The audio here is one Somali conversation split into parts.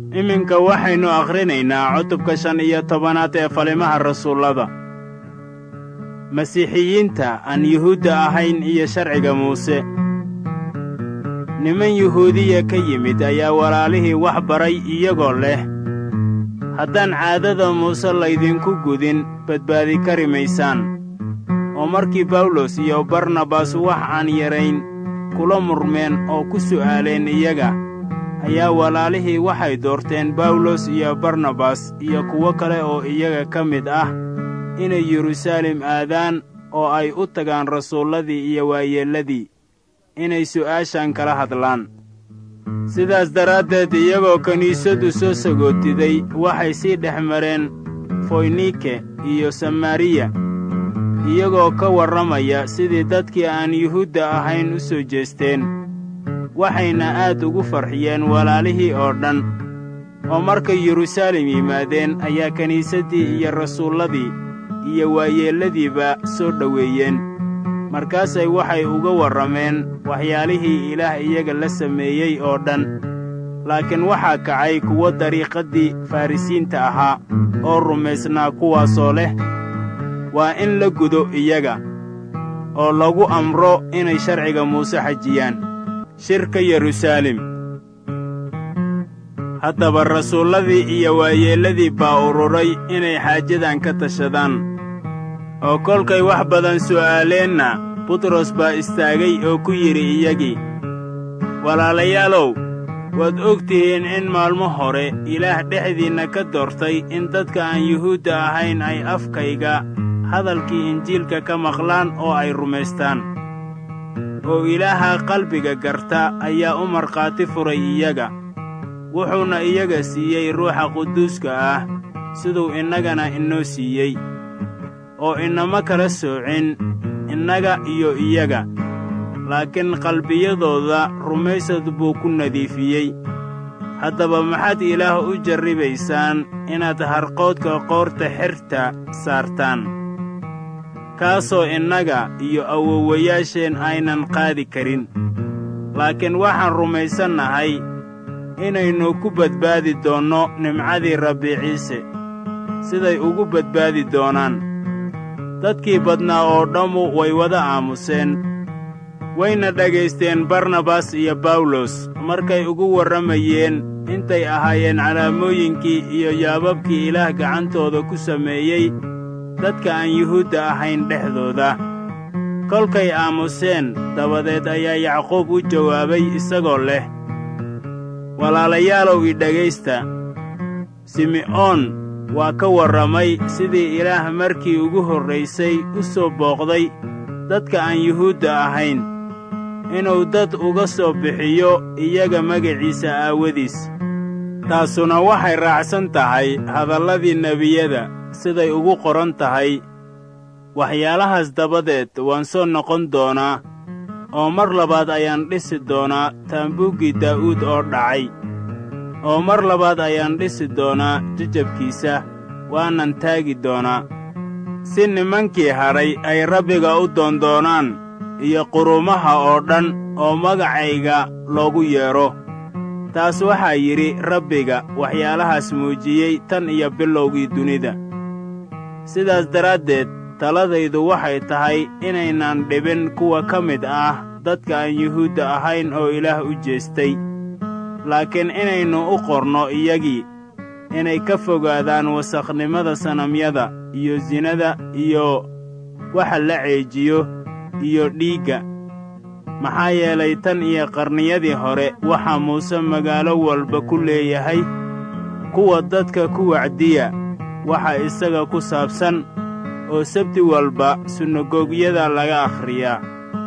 iminka waxaynu akhrinaynaa cutubka shan iyo tobanaad ee falimaha rasuullada masiixiyiinta aan yuhuudda ahayn iyo sharciga muuse niman yuhuudiya ka yimid ayaa walaalihii wax baray iyagoo leh haddaan caadada muuse laydinku gudin badbaadi kari maysaan oo markii bawlos iyo barnabas wax aan yarayn kula murmeen oo ku su'aaleen iyaga ayaa walaalihii waxay doorteen bawlos iyo barnabas iyo kuwo kale oo iyaga ka mid ah inay yeruusaalem aadaan oo ay u tagaan rasuulladii iyo waayeelladii inay su'aashan kala hadlaan sidaas daraaddeed iyagoo kiniisaddu soo sagootiday waxay sii dhex mareen foynike iyo samaariya iyagoo ka warramaya sidii dadkii aan yuhuudda ahayn u soo jeesteen waxayna aad ugu farxiyeen walaalihii oo dhan oo markay yeruusaalem yimaadeen ayaa kiniisaddii iyo rasuulladii iyo waayeelladiiba soo dhoweeyeen markaasay waxay uga warrameen waxyaalihii ilaah iyaga la sameeyey oo dhan laakiin waxaa kacay kuwo dariiqaddii farrisiinta ahaa oo rumaysnaa kuwaasoo leh waa in la gudo iyaga oo lagu amro inay sharciga muuse xajiyaan shirka yeruusaalem haddaba rasuulladii iyo waayeelladii baa ururay inay xaajadan ka tashadaan oo kolkay wax badan su'aaleenna butros baa istaagay oo ku yidhi iyagii walaalayaalow waad og tihiin in maalmo hore ilaah dhexdiinna ka doortay in dadka aan yuhuudda ahayn ay afkayga hadalkii injiilka ka maqlaan oo ay rumaystaan oo ilaaha qalbiga garta ayaa u markhaati furay iyaga wuxuuna iyaga siiyey ruuxa quduuska ah siduu innagana inoo siiyey oo inama kala soocin innaga iyo iyaga laakiin qalbiyadooda rumaysad buu ku nadiifiyey haddaba maxaad ilaah u jarribaysaan inaad harqoodka qoorta xerta saartaan kaasoo innaga iyo awowayaasheen aynan qaadi karin laakiin waxaan rumaysannahay inaynu ku badbaadi doonno nimcadii rabbi ciise siday ugu badbaadi doonaan dadkii badnaa oo dhammu way wada aamuseen wayna dhagaysteen barnabas iyo bawlos markay ugu warramayeen intay ahaayeen calaamooyinkii iyo yaababkii ilaah gacantooda ku sameeyey dadka aan yuhuudda ahayn dhexdooda kolkay aamuseen dabadeed ayaa yacquub u jawaabay isagoo leh walaalayaalow i dhegaysta sime'oon waa ka warramay sidii ilaah markii ugu horraysay u soo booqday dadka aan yuhuudda ahayn inuu dad uga soo bixiyo iyaga magaciisa aawadiis taasuna waxay raacsan tahay hadalladii nebiyada siday ugu qoran tahay waxyaalahaas dabadeed waan soo noqon doonaa oo mar labaad ayaan dhisi doonaa taambuuggii daa'uud oo dhacay oo mar labaad ayaan dhisi doonaa jajabkiisa waanan taagi doonaa si nimankii hadhay ay rabbiga u doondoonaan iyo qurumaha oo dhan oo magacayga loogu yeedho taas waxaa yidhi rabbiga waxyaalahaas muujiyey tan iyo bilowgii dunida sidaas daraaddeed taladaydu waxay tahay inaynan dhibin kuwa ka mid ah dadka aan yuhuudda ahayn oo ilaah u jeestay laakiin inaynu u qorno iyagii inay ka fogaadaan wasakhnimada sanamyada iyo sinada iyo waxa la ceejiyo iyo dhiigga maxaa yeelay tan iyo qarniyadii hore waxaa muuse magaalo walba ku leeyahay kuwa dadka ku wacdiya waxa isaga ku saabsan oo sabti walba sunagogyada laga akhriyaa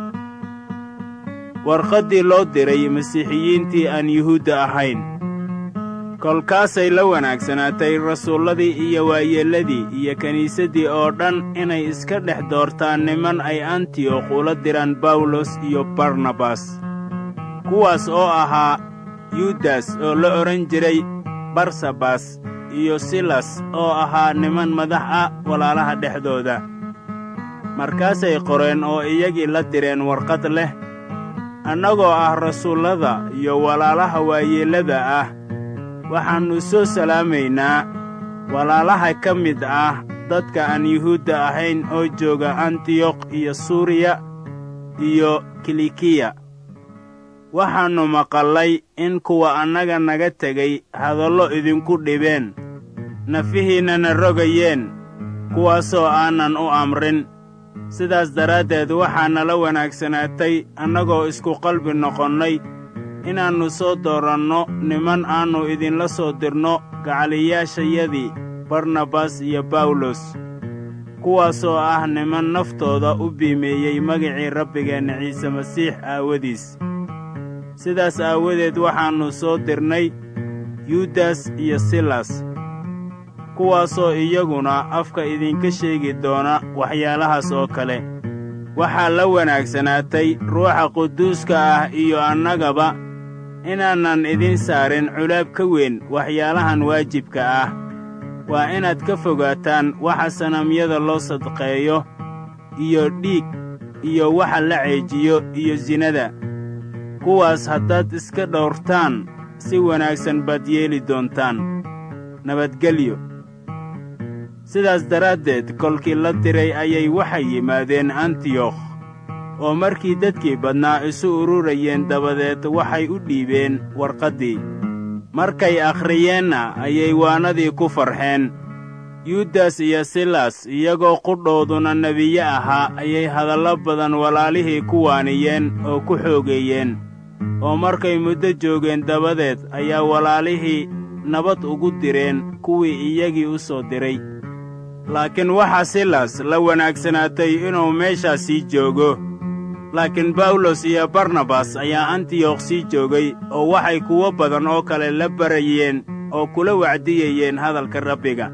warqaddii loo diray masiixiyiintii aan yuhuudda ahayn kolkaasay la wanaagsanaatay rasuulladii iyo waayeelladii iyo kiniisaddii oo dhan inay iska dhex doortaan niman ay antiyokh ula diraan bawlos iyo barnabas kuwaas oo ahaa yudas oo la odhan jiray barsabas iyo silas oo ahaa niman madax ah walaalaha dhexdooda markaasay qoreen oo iyagii la direen warqad leh annagoo ah rasuullada iyo walaalaha waayeellada ah waxaannu soo salaamaynaa walaalaha ka mid ah dadka aan yuhuudda ahayn oo jooga antiyokh iyo suuriya iyo kilikiya waxaannu maqallay in kuwa annaga naga tegay hadallo idinku dhibeen nafihiinnana rogayeen kuwaasoo aanan u amrin sidaas daraaddeed waxaa nala wanaagsanaatay annagoo isku qalbi noqonnay inaannu soo dooranno niman aannu idinla soo dirno gacaliyaashayadii barnabas iyo bawlos kuwaasoo ah niman naftooda u biimeeyey magicii rabbigeenna ciise masiix aawadiis sidaas aawadeed waxaannu soo dirnay yudas iyo silas kuwaasoo iyaguna afka idinka sheegi doona waxyaalahaas oo kale waxaa la wanaagsanaatay ruuxa quduuska ah iyo annagaba inaanan idin saarin culaab ka weyn waxyaalahan waajibka ah waa inaad ka fogaataan waxa sanamyada loo sadqeeyo iyo dhiig iyo waxa la ceejiyo iyo sinada kuwaas haddaad iska dhowrtaan si wanaagsan baad yeeli doontaan nabadgelyo sidaas daraaddeed kolkii la diray ayay waxay yimaadeen antiyokh oo markii dadkii badnaa isu ururayeen dabadeed waxay u dhiibeen warqaddii markay akhriyeenna ayay waanadii ku farxeen yudas iyo silas iyagoo qudhooduna nebiye ahaa ayay hadallo badan walaalihii ku waaniyeen oo ku xoogeeyeen oo markay muddo joogeen dabadeed ayaa walaalihii nabad ugu direen kuwii iyagii u soo diray laakiin waxaa silas la wanaagsanaatay inuu meeshaas sii joogo laakiin bawlos iyo barnabas ayaa antiyokh sii joogay oo waxay kuwo badan oo kale la barayeen oo kula wacdiyayeen hadalka rabbiga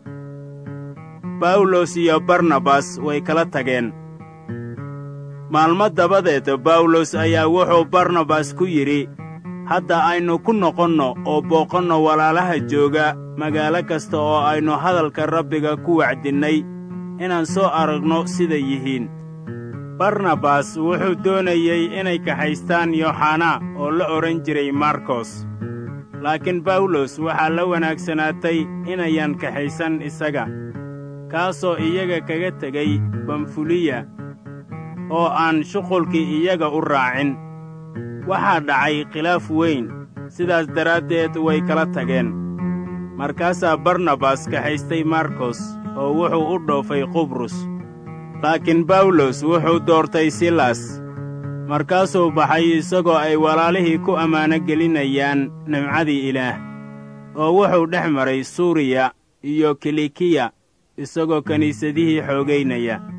bawlos iyo barnabas way kala tageen maalmo dabadeed bawlos ayaa wuxuu barnabas ku yidhi hadda aynu ku noqonno oo booqanno walaalaha jooga magaalo kasta oo aynu hadalka rabbiga ku wacdinnay inaan soo aragno siday yihiin barnabas wuxuu doonayey inay kaxaystaan yooxanaa oo la odhan jiray markos laakiin bawlos waxaa la wanaagsanaatay inayan kaxaysan isaga kaasoo iyaga kaga tegay bamfuliya oo aan shuqulkii iyaga u raacin waxaa dhacay khilaaf weyn sidaas daraaddeed way kala tageen markaasaa barnabas kaxaystay markos oo wuxuu u dhoofay qubrus laakiin bawlos wuxuu doortay silas markaasuu baxay isagoo ay walaalihii ku ammaano gelinayaan nimcadii ilaah oo wuxuu dhex maray suuriya iyo kilikiya isagoo kiniisadihii xoogaynaya